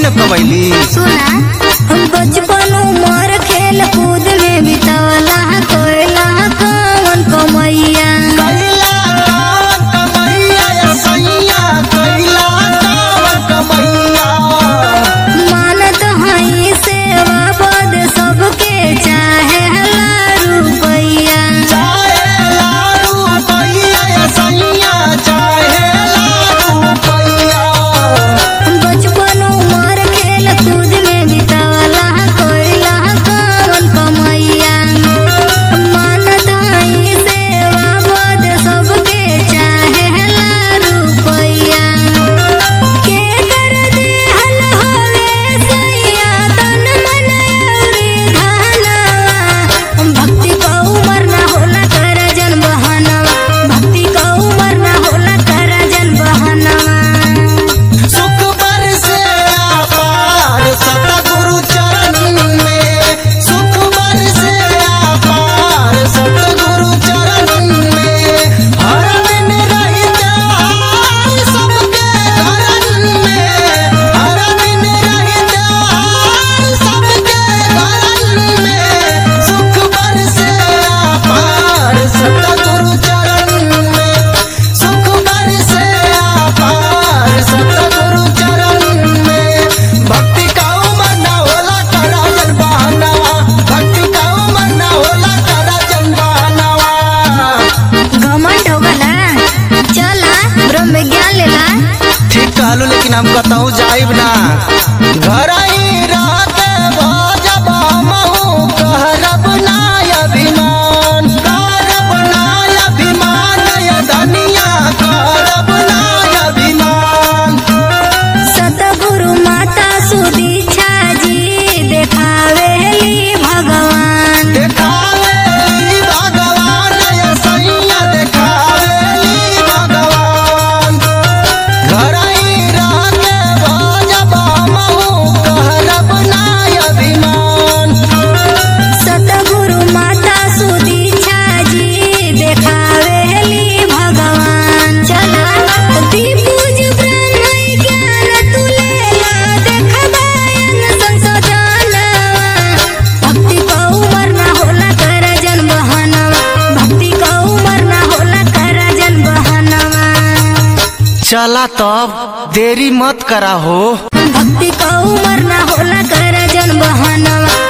कबैली सुना हम बचपन उमर खेल कूद में बितावला कोयला कौन कमैया कैला कौन कमैया या सैया कैला कौन कमैया मानत हई सेवा बद सबके चाहे रुपैया चाहे लाडू पैया या सैया चाहे लाडू पैया बचपन उमर खेल कूद में बितावला कोयला कौन कमैया मानत हई सेवा बद सबके चाहे रुपैया के कर देहल होवे सैया तन मन अउरी धनवा भक्ति का उमर ना होला कर जन बहनवा भक्ति का उमर ना होला कर जन बहनवा सुख बरसे आपार सतगुरु चरण में सुख बरसे आपार सतगुरु चरण में हर दिन रही जाए सबके घरन में हर दिन रही जाए सबके घरन में सुख बरसे आपार सतगुरु चरण में सुख बरसे आपार सतगुरु चरण में भक्ति का उमर न होला करा जन बहनवा भक्ति का उमर न होला करा जन बहनवा घमंड हो गला चला ब्रह्म विज्ञान लेला ठीक कहलू लेकिन हम कतहु जाइब ना घर ही रहते भजब हमहु कहरब ना अभिमान करब ना अभिमान ये धनिया करब ना अभिमान सतगुरु माता सुदीक्षा जी देखावेली भगवान देखावेली भगवान ये सैया देखावेली भगवान घर ही रहके भजब हमहु कहरब ना अभिमान सतगुरु माता सुदीक्षा जी देखावेली भगवान चला दीपूज ब्रह्म ज्ञान तुलेला देखबायन संसोधनवा भक्ति का उमर ना होला कर जन बहनवा भक्ति का उमर ना होला कर जन बहनवा चला तब देरी मत करा हो भक्ति का उमर ना होला कर जन बहनवा